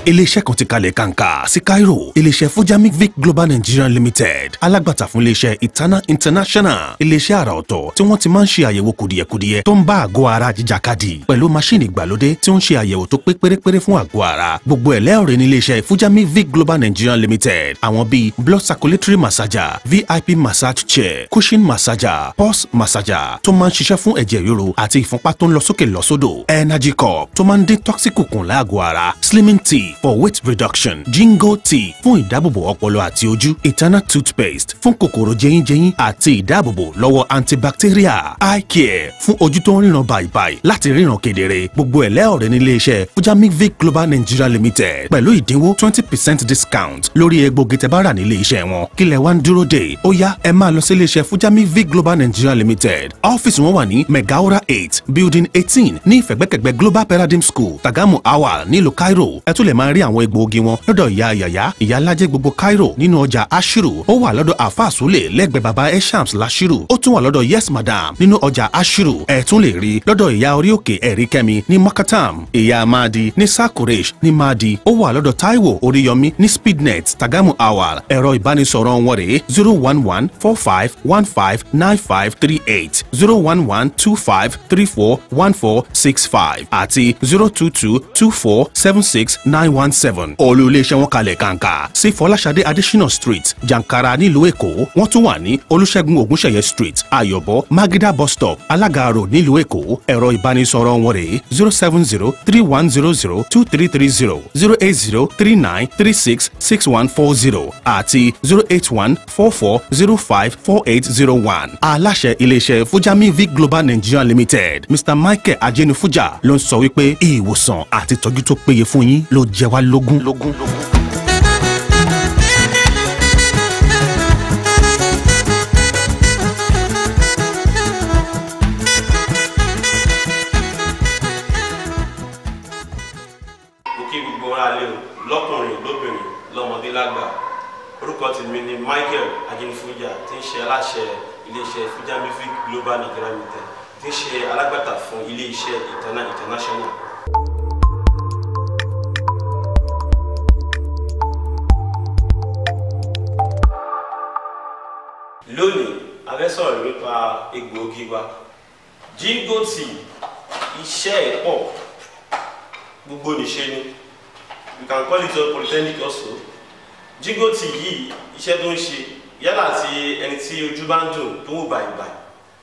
iléeṣẹ́ kan ti kalẹ̀ kàǹkà sí Cairo iléeṣẹ́ Fujamic Vic Global Nigeria Limited alágbàtà fún iléeṣẹ́ Itana International iléeṣẹ́ àrà ọ̀tọ̀ tí wọ́n ti máa ń ṣe àyẹ̀wò kùdìẹ̀kudiẹ tó ń bá àgọ́ ara jíjàkadì pẹ̀lú máṣíìnì ìgbàlódé tí ó ń ṣe àyẹ̀wò tó pé pérépéré fún àgọ́ ara gbogbo ẹ̀ lẹ́ọ̀rẹ́ ní iléeṣẹ́ Fujamic Vic Global Nigeria Limited àwọn bíi blood circulatory massager VIP massage chair cushion massager pulse massager tó máa ń ṣiṣẹ́ fún ẹ̀jẹ̀ ríru àti ìfúnpá tó ń lọ sókè lọ sódò energy cup tó máa ń dín toxic kùn láàgọ́ ara slimming tea for weight reduction jingo tea fún ìdáàbòbò ọpọlọ àti ojú ìtànà toothpaste fún kòkòrò jẹyínjẹyín àti ìdáàbòbò lọ́wọ́ antibacterial eye care fún ojú tó ń ríran bàìbàì láti ríran kedere gbogbo ẹ̀ lẹ́ọ̀rẹ́ ní iléeṣẹ́ Fujamic Vic Global Nigeria Limited pẹ̀lú ìdínwó twenty percent discount lórí egbògi tẹ́ bá rà ní iléeṣẹ́ wọn kílẹ̀ wá ń dúró dè ó yá ẹ máa lọ sí iléeṣẹ́ Fujamic Vic Global Nigeria Limited ọ́fíìsì wọn wà ní Megaora eight building eighteen ní ìfẹ̀gbẹ́kẹ̀gbẹ́ Global Paradigm School Tagamu Awal nílùú Cairo ẹ tún lè máa rí àwọn egbòogi wọn lọ́dọ̀ ìyá yàyà ìyá alájẹ gbogbo Cairo nínú ọjà Ashiru ó wà lọ́dọ̀ àfa àsúlẹ̀ lẹ́gbẹ̀ẹ́ baba Eshams Lashiru ó tún wà lọ́dọ̀ Yes Madam nínú ọjà Ashiru ẹ tún lè rí lọ́dọ̀ ìyá orí òkè ẹ̀rí kẹ́mi ní Makatam ìyá Mahdi ní Sakuresh ní Mahdi ó wà lọ́dọ̀ Taiwo Oríyọmí ní Speednet Tagamu Awal ẹ̀rọ ìbánisọ̀rọ̀ wọn rèé zero one one four five one five nine five three eight zero one one two five three four one four six five àti zero two two two four seven six nine one seven. olú iléeṣẹ́ wọn kalẹ̀ kàǹkà sí fọláṣadé adésínà street jankara nílùú èkó wọ́n tún wà ní olúṣẹ́gun ògúnṣẹ̀yẹ street ayọ̀bọ magida bus stop alága road nílùú èkó ẹ̀rọ ìbánisọ̀rọ̀ wọn rèé zero seven zero three one zero zero two three three zero zero eight zero three nine three six six one four zero àti zero eight one four four zero five four eight zero one aláṣẹ iléeṣẹ́ fujami vic global nigeria limited mr michael ajenifuja ló ń sọ wípé ìwòsàn àti ìtọ́jú tó péye fún yín ló jẹ wá lógún. lógún. mo kí gbogbo ara lé o lọ́kùnrin lóbìnrin lọ́mọdé lágbà orúkọ tèmi ni Michael Ajenifuja tí ń ṣe aláṣẹ iléeṣẹ́ Fujamic Vic Global Nigeria Limited tí ń ṣe alágbàtà fún iléeṣẹ́ Itana International. lónìí a fẹ́ sọ̀rọ̀ nípa egbòogi wa Jingo tea iṣẹ́ ẹ̀ pọ̀ gbogbo nìṣe ni you can call it your polytechnic also Jingo tea yìí iṣẹ́ tó ń ṣe yálà tí ẹni tí ojú bá ń dùn tó wù bàìbàì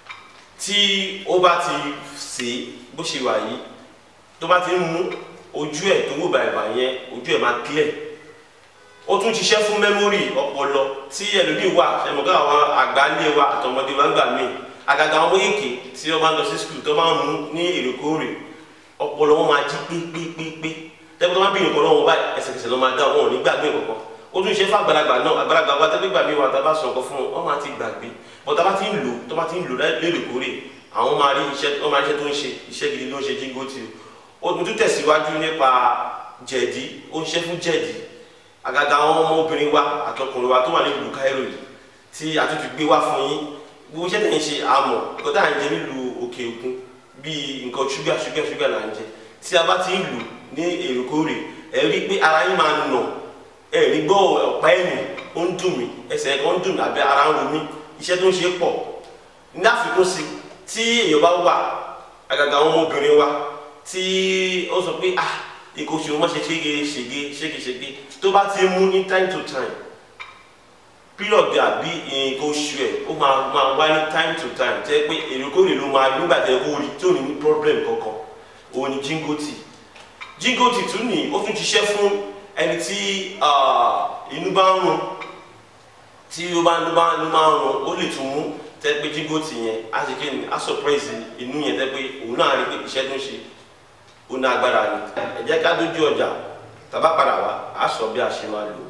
tí ó bá ti sè é bó ṣe wà yìí tó bá ti ń mú ojú ẹ̀ tó wù bàìbàì yẹn ojú ẹ̀ máa clear ó tún ṣiṣẹ́ fún mẹ́mórì ọpọlọ tí ẹlòmíì wà ẹ̀mọ̀ká àwọn àgbáńlé wa àtọmọdé wa ń gbà míì àgàgà àwọn méjèèké tí wọ́n bá ń lọ sí skul tó máa ń mú ní èrèkóòrè ọpọlọ wọn máa jí pépépépé tẹ́gbẹ́ tó máa bí nǹkan lọ́wọ́ báyìí ẹsẹ̀kẹsẹ̀ ló máa dá wọn ò ní gbàgbé kankan ó tún ṣe fún àgbàlagbà náà àgbàlagbà wa tẹ́gbẹ́ gbàgbé wa tá a bá sọ nǹkan fún wọn wọ́n máa ti gbàgbé bọ́ tá a bá ti ń lò tó bá ti ń lò lérèkóòrè àwọn máa rí iṣẹ́ wọ́n máa rí iṣẹ́ tó ń ṣe iṣẹ́ gidi ló ń ṣe Jingo tea ó tún tẹ̀síwájú nípa jẹ̀dí ó ń ṣe fún jẹ̀dí àgàgà àwọn ọmọ obìnrin wa àtọkùnrin wa tó wà nílùú Cairo yìí tí a tún ti gbé wá fún yín gbogbo iṣẹ́ tẹ̀ ń ṣe àmọ̀ nǹkan tá à ń jẹ nílùú òkè òkun bíi nǹkan ṣúgà ṣúgà ṣúgà là ń jẹ tí a bá ti ń lù ní èrèkóòrè ẹ rí i pé ara yín máa nà ẹ rí gbọ́ ọ̀pá ẹ̀yìn ó ń dùn mí ẹsẹ̀ kan ń dùn mí àbí ara ń ro mí iṣẹ́ tó ń ṣe pọ̀ ní àfikún sí tí èèyàn bá wà àgàgà àwọn ọmọbìnrin wa tí ó sọ pé ah ikọ̀ oṣù wọn ṣe ṣége ṣège ṣégeṣége tó bá ti mú ní time to time period àbí nǹkan oṣù ẹ̀ ó máa máa wá ní time to time tẹ́ pé èrèkóòrè ló máa nígbà tẹ́ kó rí tí ò ní ní problem kankan òun ni Jingo tea Jingo tea tún ní ó tún ṣiṣẹ́ fún ẹni tí inú bá ń rùn tí ó bá inú bá inú bá ń rùn ó lè tún mú tẹ́ pé Jingo tea yẹn á ṣe kí ni á surprise inú yẹn tẹ́ pé òun náà rí pé iṣẹ́ tó ń ṣe ó ní agbára ni ẹ jẹ́ ká dójú ọjà tàbá padà wá á sọ bí a ṣe máa lò.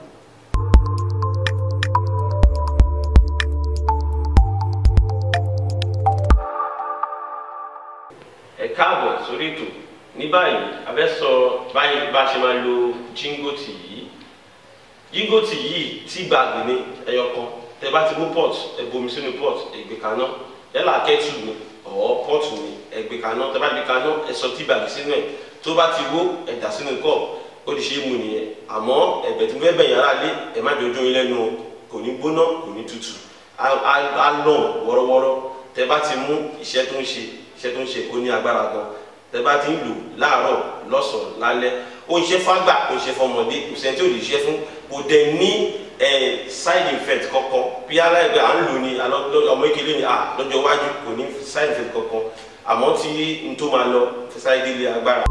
ẹ káàbọ̀ sórí ètò ní báyìí a fẹ́ sọ báyìí bá a ṣe máa lo Jingo tea yìí Jingo tea yìí tí gbàgbé ní ẹyọ kan tẹ bá ti mú pot ẹ bomi sínú pot ẹ gbé kaná yálà kẹ́tù ni ọ̀ pọ́ọ̀tù ni ẹ gbé kaná tẹ bá gbé kaná ẹ sọ tí gbàgbé sínú ẹ tó bá ti wó ẹ dà sínú kọ́ọ̀pù ó ti ṣe é mu nìyẹn àmọ́ ẹ̀bẹ̀ tí mo fẹ́ bẹ̀yìn ara lé ẹ̀ má jọjọ́ yín lẹ́nu o kò ní gbóná kò ní tutù á á- á lọ̀ wọ́rọ́wọ́rọ́ tẹ bá ti mú iṣẹ́ tó ń ṣe iṣẹ́ tó ń ṣe ó ní agbára gan tẹ bá ti ń lò láàárọ̀ lọ́sàn-án lálẹ́ ó ń ṣe fágbà ó ń ṣe fọmọdé kò sẹ́ni tí ò lè ṣe fún kò dẹ̀ ní ẹ̀ side effect kankan bí aláìgbé à ń lò ní alọ́- ọmọ ìkélé ni à lọ́jọ́ iwájú kò ní side effect kankan àmọ́ tí n tó máa lọ fi sáré délé agbára.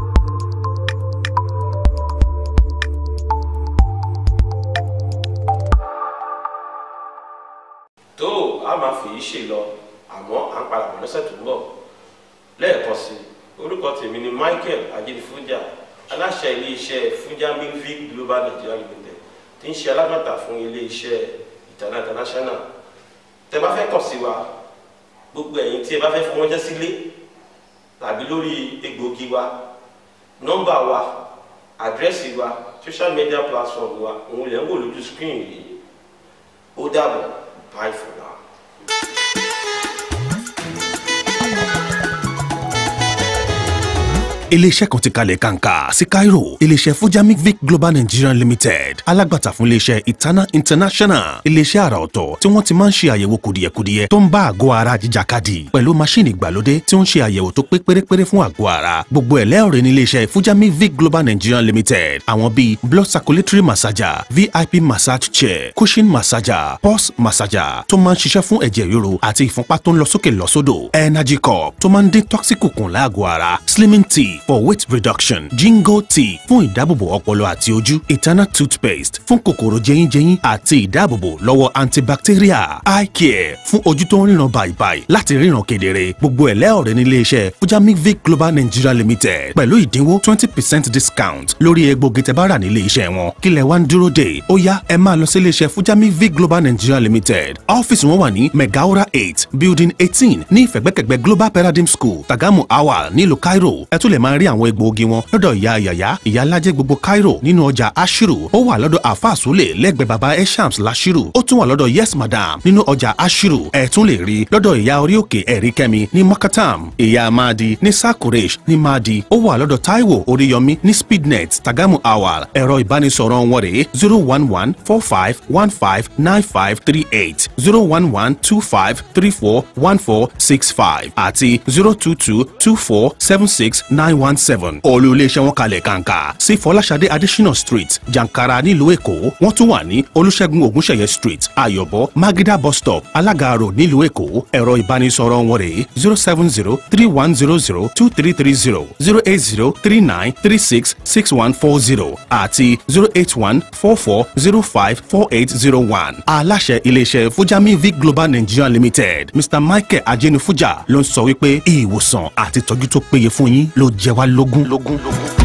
tó a máa fi yìí ṣe lọ àmọ́ à ń padà bọ̀ lọ́sẹ̀ tó ń bọ̀ lẹ́ẹ̀kan sí i orúkọ tèmi ni Michael Ajinifuja aláṣẹ iléeṣẹ́ Fuja Milvic Global Nigeria Limited tí ń ṣe alágbàtà fún iléeṣẹ́ ìtànà international tẹ bá fẹ́ kàn sí wa gbogbo ẹ̀yin tí ẹ bá fẹ́ fún wọn jẹ́ sílé tàbí lórí egbògi wa nọ́mbà wa àdírẹ́sì wa social media platform wa òun lè ń wò lójú screen yìí ó dàbọ̀ bye for now. iléeṣẹ́ kan ti kalẹ̀ kàǹkà sí Cairo iléeṣẹ́ Fujamic Vic Global Nigeria Limited alágbàtà fún iléeṣẹ́ Itana International iléeṣẹ́ àrà ọ̀tọ̀ tí wọ́n ti máa ń ṣe àyẹ̀wò kùdìẹ̀kudiẹ tó ń bá àgọ́ ara jíjàkadì pẹ̀lú máṣíìnì ìgbàlódé tí ó ń ṣe àyẹ̀wò tó pé pérépéré fún àgọ́ ara gbogbo ẹ̀ lẹ́ọ̀rẹ́ ní iléeṣẹ́ Fujamic Vic Global Nigeria Limited àwọn bíi blood circulatory massager VIP massage chair cushion massager pulse massager tó máa ń ṣiṣẹ́ fún ẹ̀jẹ̀ ríro àti ìfúnpá tó ń lọ sókè lọ sódò energy cup tó máa ń dín toxic kùn láàgọ́ ara slimming tea for weight reduction jingo tea fún ìdáàbòbò ọpọlọ àti ojú eternal toothpaste fún kòkòrò jẹyínjẹyín àti ìdáàbòbò lọ́wọ́ antibacteria eye care fún ojú tó ń ríran bàìbàì láti ríran kedere gbogbo ẹ̀ lẹ́ọ̀rẹ́ ní iléeṣẹ́ Fujamic Vic Global Nigeria Limited pẹ̀lú ìdínwó twenty percent discount lórí egbògi tẹ́ bá rà nílé iṣẹ́ wọn kílẹ̀ wá ń dúró dé ó yá ẹ máa lọ sí iléeṣẹ́ Fujamic Vic Global Nigeria Limited ọ́fíìsì wọn wà ní Megaora eight building eighteen ní ìfẹ̀gbẹ́kẹ̀gbẹ́ Global Paradigm School Tagamu Awal nílùú Cairo ẹ tún lè máa rí àwọn egbòogi wọn lọ́dọ̀ ìyá yàyà ìyá alájẹ gbogbo Cairo nínú ọjà Ashiru ó wà lọ́dọ̀ àfa àsúlẹ̀ lẹ́gbẹ̀ẹ́ baba Eshams Lashiru ó tún wà lọ́dọ̀ Yes Madam nínú ọjà Ashiru ẹ tún lè rí lọ́dọ̀ ìyá orí òkè ẹ̀rí kẹ́mi ní Makatam ìyá Madi ní Sakuresh ní Madi ó wà lọ́dọ̀ Taiwo Oríyọmí ní Speednet Tagamu Awal ẹ̀rọ ìbánisọ̀rọ̀ wọn rèé zero one one four five one five nine five three eight zero one one two five three four one four six five àti zero two two two four seven six nine one seven olú iléeṣẹ́ wọn kalẹ̀ kàǹkà sí Fọláṣadé Adésínà Street Jankara nílùú Èkó wọ́n tún wà ní Olúṣẹ́gun Ògúnṣẹ̀yẹ Street Ayọ̀bọ Magida bus stop Alága Road nílùú Èkó ẹ̀rọ ìbánisọ̀rọ̀ wọn rèé zero seven zero three one zero zero two three three zero zero eight zero three nine three six six one four zero àti zero eight one four four zero five four eight zero one aláṣẹ iléeṣẹ́ Fujami Vic Global Nigeria Limited Mr Michael Ajenifuja ló ń sọ wípé ìwòsàn àti ìtọ́jú tó péye fún yín ló jẹ wá lógún. lógún. lógún.